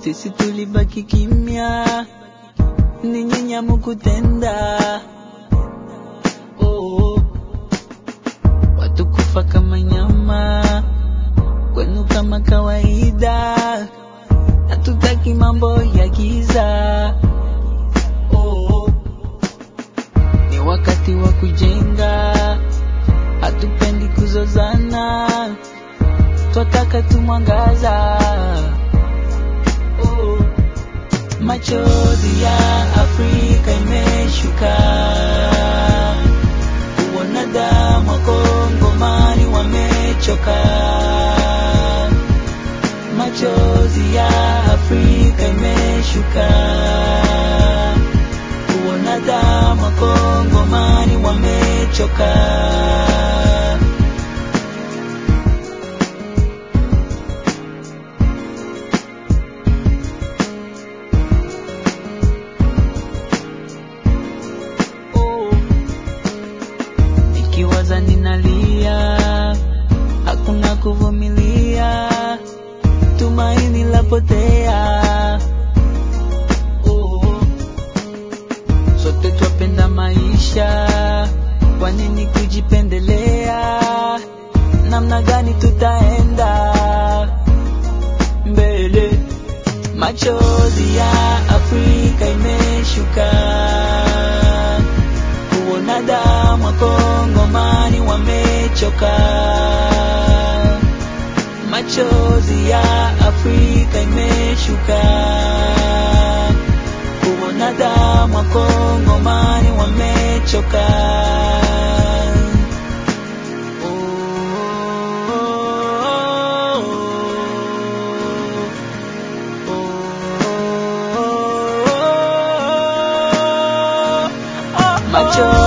sisi tulibaki kimya, ni nyinyi hamukutenda. Oh, watu kufa kama nyama, kwenu kama kawaida, hatutaki mambo ya giza. Oh, ni wakati wa kujenga, hatupendi kuzozana, twataka tu mwangaza. Oh, machozi ya Afrika imeshuka, kuona damu wa Kongomani wamechoka. Machozi ya Afrika imeshuka, kuona damu wa Kongomani wamechoka. Oh, nikiwaza ninalia, hakuna kuvumilia, tumaini lapotea. Oh, sote twapenda maisha, kwa nini kujipendelea? Namna gani tutaenda mbele? Machozi ya Afrika imeshuka, kuona damu wa Kongomani wamechoka. Machozi ya Afrika imeshuka, kuona damu wa Kongomani wamechoka. Oh, Macho